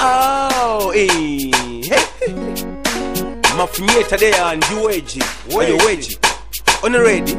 Oh, eh, hey. mafunyeta deya ndi weji oyo weji on ready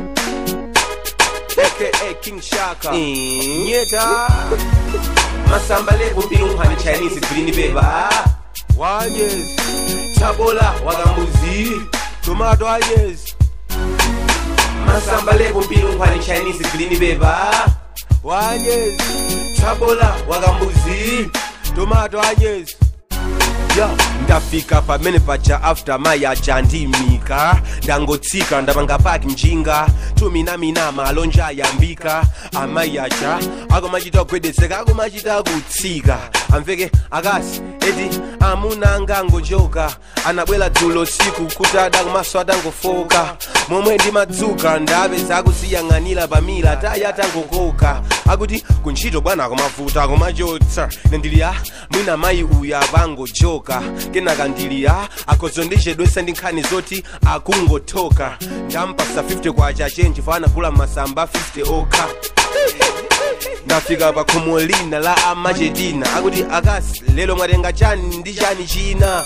aka king shaka nyeta masamba levo mbilunkhani chinese green beba wanyes chabola wakambuzi tomato anyes masamba levo mbilunkhani chinese green beba wanyes chabola wakambuzi tomato anyes yo ndafika pamene pacha after maya chandimika ndangotsika ndapanga paki mjinga tuminamina malonja ayambika amayi acha akomachita kugwedetseka akomachita kutsika amveke akasi eti amuna angangojoka anabwera dzulo siku kuti adakumaso atangofoka momwe ndimadzuka ndapeza akusiyang'anira pamila tayi atangokoka akuti kuntchito bwana akumavuta akumachotsa nendili a mwina mayi uyu apangojoka kenaka ndili a akozondechedwesa ndi nkhani zoti akungothoka ndampasa 50 kwacha chenji fana kula masamba 50 okha ndafika pa khomo lina la amachetina akuti akasi lero mwatenga chani ndi chani china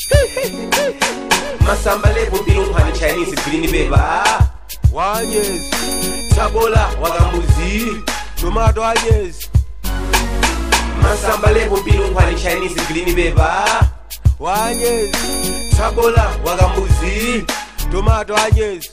masamba lepo mbilunkhani chinese green beba wanyes chabola wakambuzi tomato anyes masamba lepo mbilunkhani chinese green beba wanyes chabola wakambuzi tomato anyes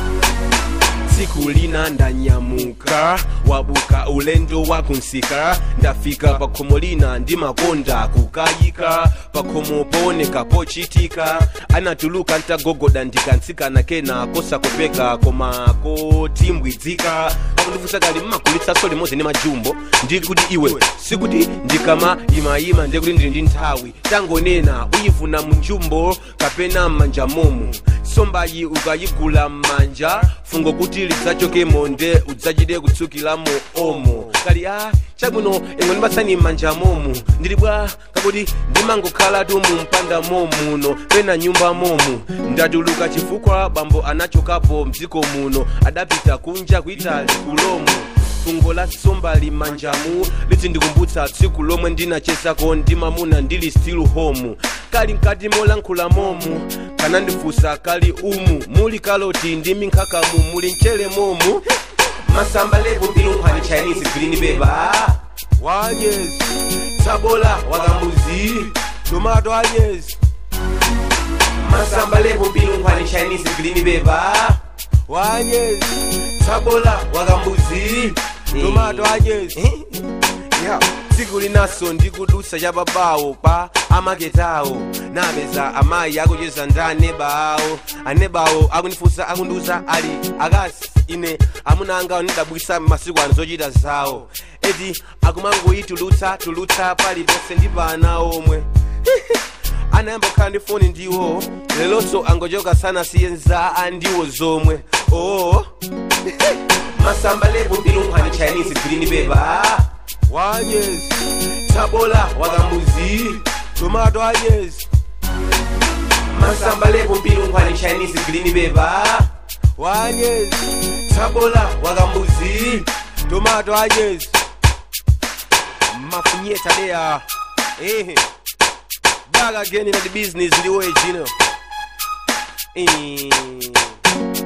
tsiku lina ndanyamuka wabuka ulendo wakunsika ndafika pakhomo lina ndimakonda kukayika pakhomo pooneka pochitika anatuluka ntagogoda ndikansikana kena kosakopeka koma kotimbwidzika pakundifunsa kali mmakulitsaso limodzi ndi majumbo ndikuti iwe sikuti ndikama imayima ndiye kuti ndili ndi nthawi tangonena uyivuna munjumbo kapena m'manja momo sombayi ukayigula m'manja fungo kuti lidzachokemo nde udzachite kutsukiramo omo kali a chabwino ingwe ndipatsani m'manja momo ndili bwa kakuti ndimangokhalatu mu mpanda momuno pena nyumba momu ndatuluka chifukwa bambo anachokapo mdziko muno adapita kunja kuitali kulomo fungo la sombali manjamu litsindikumbutsa tsiku lomwe ndinachesako ndi mamuna ndili still home kali mkati molankhula momu kanandifunsa kali umu muli kaloti ndi minkhakamu muli mchere momu masamba lepo mbilunkhani chinese green beba wanyes chabola wakambuzi tomato anyes masamba lepo mbilunkhani chinese green beba wanyes chabola wakambuzi tomato anyes yeah. tsiku linaso ndikudusa cha babawo pa amaketawo napeza amayi akucheza ndi aneba awo aneba awo akundifunsa akundiuza ali akasi ine amuna anga ndidabwisa masiku ano zochita zawo eti akumangoyitulutsa tulutsa paliponse ndi pana omwe anayamba kukhala ndi foni ndiwo lelonso angochoka sana siyenza andiwo zomwe oo masamba lepo mbilunkhani chinese green beba wanyes chabola wakambuzi tomato anyes masamba lepo mbilunkhani chinese green beba wanyes chabola wakambuzi tomato anyes mafunyeta deya eh back again in the business ndiwo ejino eh